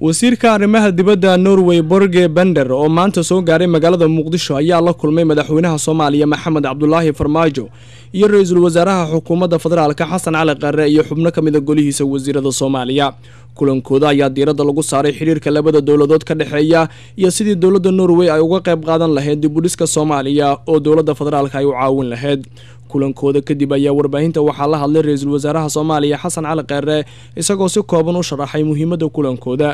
wasiirka arrimaha dibadda norway borge bender oo maanta soo gaaray magaalada muqdisho ayaa la kulmay madaxweynaha soomaaliya maxamed cabdulaahi farmaajo iyo ra-iisul wasaaraha xukuumadda federaalka xasan cali qare iyo xubno ka mida golihiisa wasiirada soomaaliya kulankooda ayaa diiradda lagu saaray xidhiirka labada dowladood ka dhexeeya iyo sidii dowladda norway ay uga qayb qaadan lahayd dibudhiska soomaaliya oo dowladda federaalka ay u caawin lahayd kulankooda kadib ayaa warbaahinta waxaa la hadlay ra-iisul wasaaraha soomaaliya xasan cali qeere isagoo si kooban u sharaxay muhiimadda kulankooda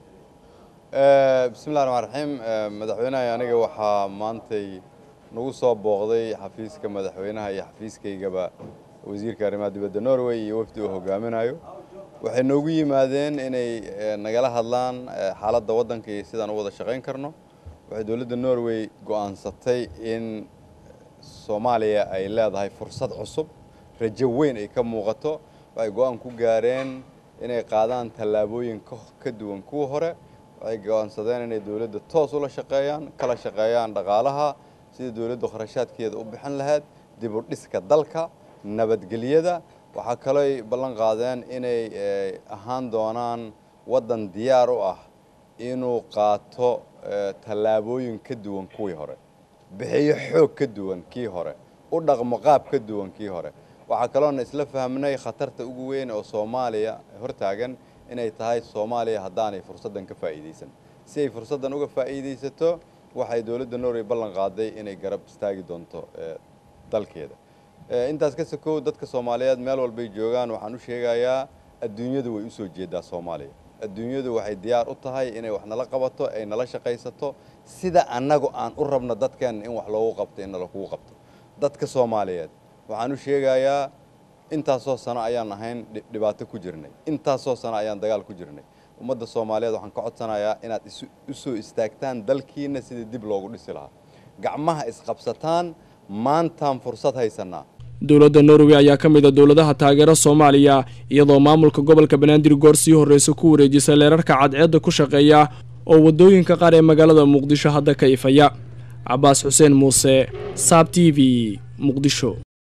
bismillahi raxmaan raxiim madaxweynaha aniga waxaa maantay nagu soo booqday xafiiska madaxweynaha iyo xafiiskaygaba wasiirka arrimaha dibadda norway iyo wafdi uu hogaaminayo waxay noogu yimaadeen inay nagala hadlaan xaaladda waddanka iyo sidaan u wada shaqayn karno waxay dowladda norway go'aansatay in soomaaliya ay leedahay fursad cusub rajo weyn ay ka muuqato waxay go'aan ku gaareen inay qaadaan tallaabooyin ka duwan kuwa hore waxay go'aansadeen inay dowladda toos ula shaqeeyaan kala shaqeeyaan dhaqaalaha sidii dowladda kharashaadkeeda u bixin lahayd dib u dhiska dalka nabadgelyada waxaa kalooy ballan qaadeen inay ahaan doonaan waddan diyaar u ah inuu qaato tallaabooyin ka duwan kuwii hore bixiyo xoog ka duwan kii hore u dhaqmo qaab ka duwan kii hore waxaa kaloona isla fahmnay khatarta ugu weyn oo soomaaliya hortaagan inay tahay soomaaliya haddaanay fursaddan ka faa'iidaysan si ay fursaddan uga faa'iidaysato waxay dowladda norway ballan qaaday inay garab istaagi doonto dalkeeda intaas ka sokow dadka soomaaliyeed meel walbay joogaan waxaan u sheegayaa adduunyadu way u soo jeedaa soomaaliya adduunyadu waxay diyaar u tahay inay wax nala qabato ay nala shaqaysato sida annagu aan u rabno dadkeenna in wax loogu qabto in nalakugu qabto dadka soomaaliyeed waxaan u sheegayaa intaasoo sano ayaan ahayn dhibaato ku jirnay intaasoo sano ayaan dagaal ku jirnay ummadda soomaaliyeed waxaan ka codsanayaa inaad u soo istaagtaan dalkiina sidii dib loogu dhisi lahaa gacmaha isqabsataan maantaan fursad haysanaa dowladda norway ayaa ka mid a dowladaha taageera soomaaliya iyadoo maamulka gobolka banaadir goor sii horreysa ku wareejisay leerarka cadceedda ku shaqeeya oo waddooyinka qaar ee magaalada muqdisho hadda ka ifaya cabaas xuseen muuse saab t v muqdisho